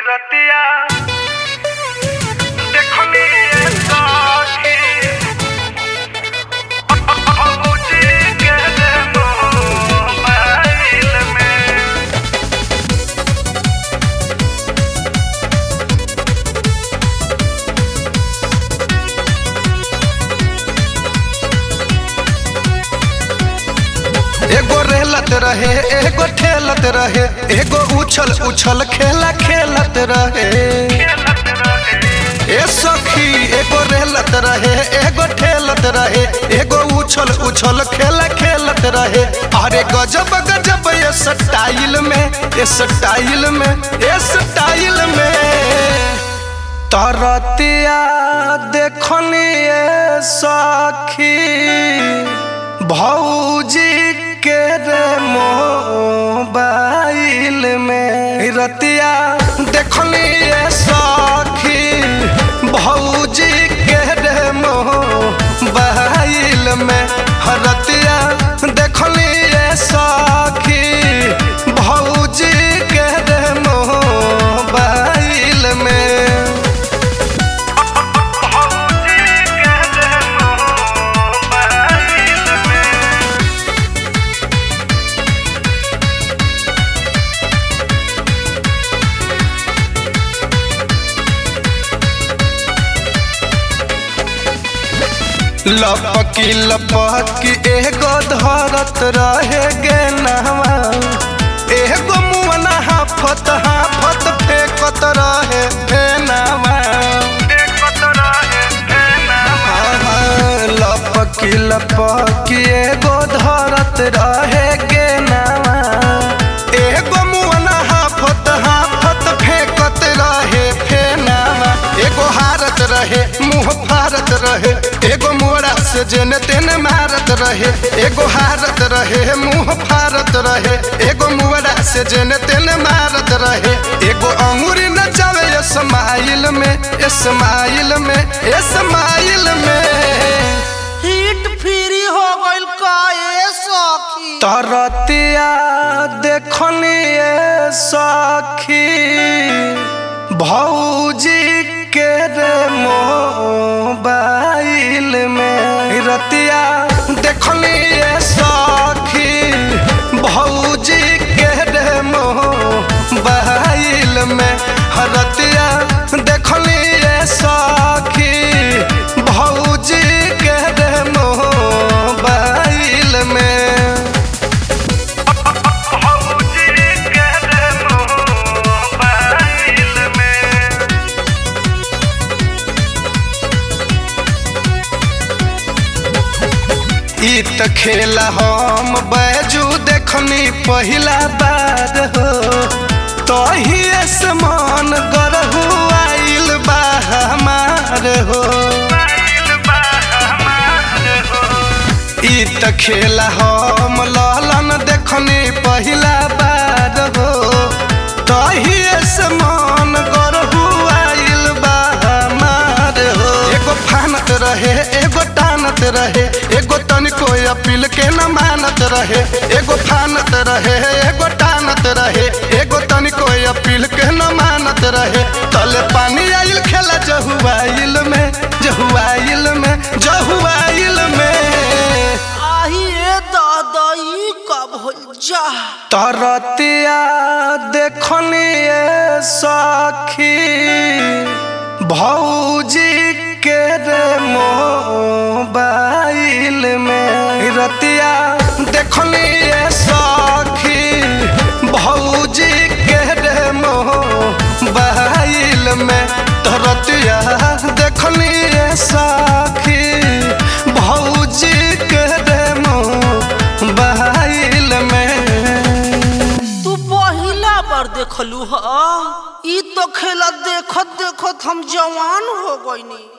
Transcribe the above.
रतिया देखनी ये साथी अबूजी के मोबाइल में एगो रेलत रहे एगो ठेलत रहे एगो उछल उछल खेला खेलत रहे खेलत रहे ए सखी एगो रेलत रहे एगो ठेलत रहे एगो उछल उछल खेला खेलत रहे अरे गजब गजब ये स्टाइल में ये स्टाइल में ये स्टाइल में तरतिया देखनी ये सखी भौजी के रे मोबाइल में रतिया देखनी ये सखी भौजी के रे मोबाइल में रतिया देखनी ये सखी भौजी के रे मोबाइल में अबूजी के मोबाइल में लपकी लपकी एगो धरत रहे गे नहवा एगो मुअना हाफत हाफत फेंकत रहे फेनावा देखत रहे फेनावा आहा, लपकी लपकी एगो धरत रहे गे नहवा एगो मुअना हाफत हाफत फेंकत रहे फेनावा एगो हारत रहे मुंह फारत रहे एगो मोड़ा से जेने तेने मारत रहे एगो हारत रहे मुंह फारत रहे एगो मोड़ा से जेने तेने मारत रहे एगो अंगूरी न जावे स्माइल में स्माइल में स्माइल में हिट फ्री हो गइल का ए सखी तरतिया देखनी ये सखी भौजी के रे मोबाइल में रतिया देखनी ये सखी भौजी के रे मोबाइल में रतिया देखनी ये सखी भौजी के रे मोबाइल में अबूजी के मोबाइल में ई त खेला हम बैजू देखनी पहिला बार हो तही समान गरहु आइल बा हमार हो मोबाइल बा हमार हो ई त खेला हम ललन देखनी पहिला बार हो तही समान गरहु आइल बा हमार हो एगो फानत रहे एगो टानत रहे एगो तनिको अपील के न मानत रहे एगो फानत रहे एगो टानत रहे एगो तनिको अपील के न मानत रहे तले पानी आइल खेला जहुआइल में जहुआइल में जहुआइल में आही ए दादाई कब हो जा तरतिया देखनी ये सखी भौजी के रे मोबाइल में रतिया देखनी ये सखी भौजी के रे मोबाइल में तरतिया देखनी ये सखी भौजी के रे मोबाइल में तू पहिला बार देखलू ह ई तो खेला देखत देखत हम जवान हो गइनी